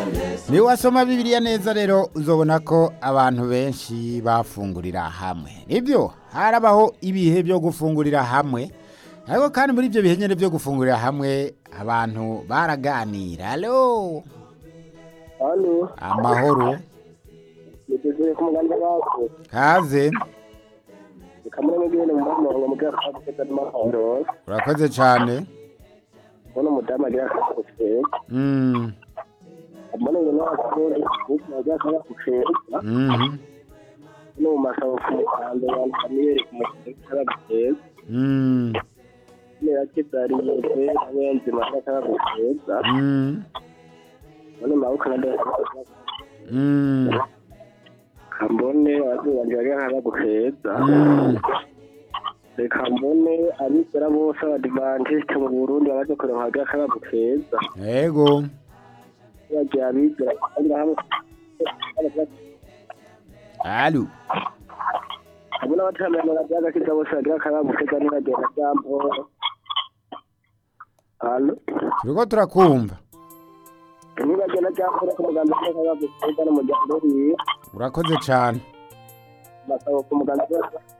yesu niba wasoma bibiliya neza rero uzabona ko abantu benshi bafungurira hamwe nibyo harabaho ibihe byo gufungurira hamwe ariko kandi muri ibyo bihe nyine byo gufungurira hamwe abantu baraganira alo hano amahoro nigeze ku muganda wacu kaze kamwe n'ibintu mu muhanda ngo muganga akagukuza n'amahondo urakoze cyane ubona umudamu agira akakutse Mm, ubona ngo nawe akundi kuko agira akakutse mhm, no mu masabo ku muhanda abantu kamere ku muhanda akakutse mm, niba kitari yose nawe nzima akakutse mm, ubona maboko na dore mm, kambone azuba ryagira akakutse mm. reka mbone abizera bose abadivantisite mu burundi baje kureba hagira akakutse yego bagiye abizera kandi hamwe alo ubu n'abataramiye mu radiyanti kiza bose bagira akaramu keza n'iragenda ryambo hano turiko turakumva n'iragenda ryambo no ku muganda w'akarere k'akaramu keza n'umuryango w'iyi urakoze cyane basaba ku muganda w'akarere